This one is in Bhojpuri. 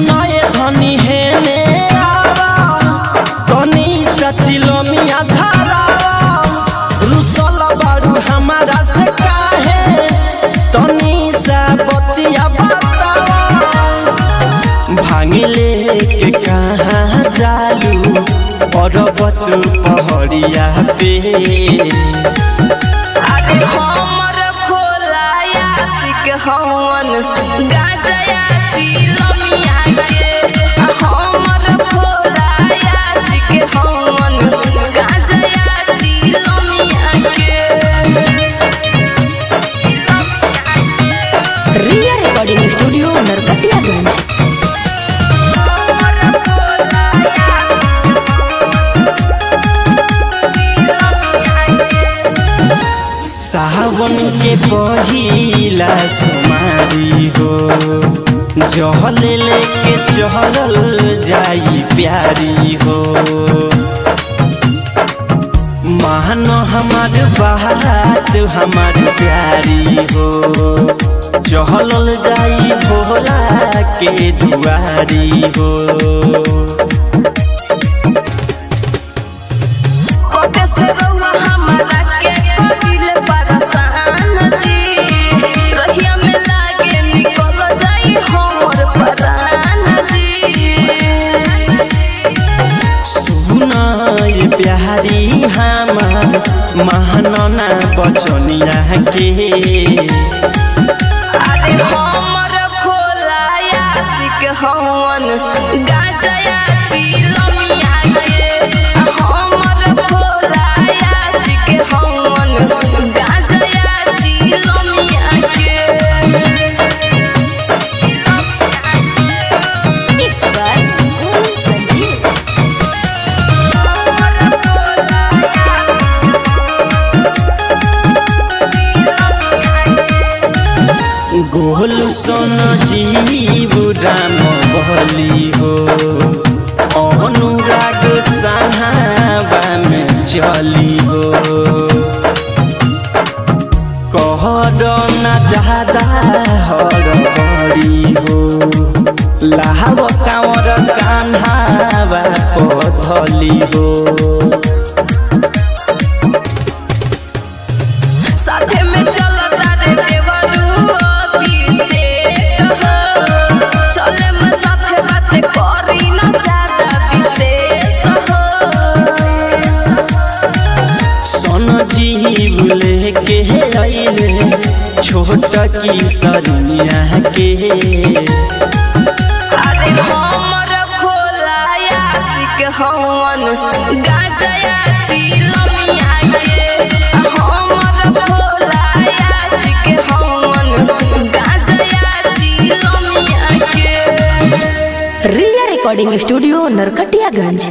सुनाए धनी है मेरा कनी सचिलो मिया धारा रुसल बारू हमारा से काहे तनी सा बतिया बतावा भांगिले के कहाँ जालू पर्वत पहड़िया पे अरे हमर भोला यासिक हवन गाजया चिलमिया के हमर भोला यासिक हवन गाजया चिलमिया के रिया रिकॉर्डिंग स्टूडियो नरकटियागंज सावन के पहिला सुमारी हो जहल लेके चहल जाई प्यारी हो मान हमार बात हमार प्यारी हो चहल जाई भोला के दुआरी हो कोटे से रउआ हमरा के करिल परेशान जी रहिया में लागे निकल जाई हमर परान जी सुना ये प्यारी हमार महानना बचनिया के अरे हमर भोला यासिक हवन गाजया चिलमिया के हमर भोला यासिक हवन गाजया चिलमिया के मिक्स बाय ओम संजीव गोल सोन जीव राम बली हो अनुराग सहाबा में चली हो कहर न ज्यादा हर बड़ी हो लाहब कांवर कान्हावा पथली हो साथे में चलता रे देवरू अभिषेक हो चले में साथे बात करी ना ज्यादा विशेष हो सोन जीव लेके अइले छोट की सरिया के अरे हमर भोला यासिक हवन गाजया चिलमिया के हमर भोला यासिक हवन गाजया चिलमिया के रिया रिकॉर्डिंग स्टूडियो नरकटियागंज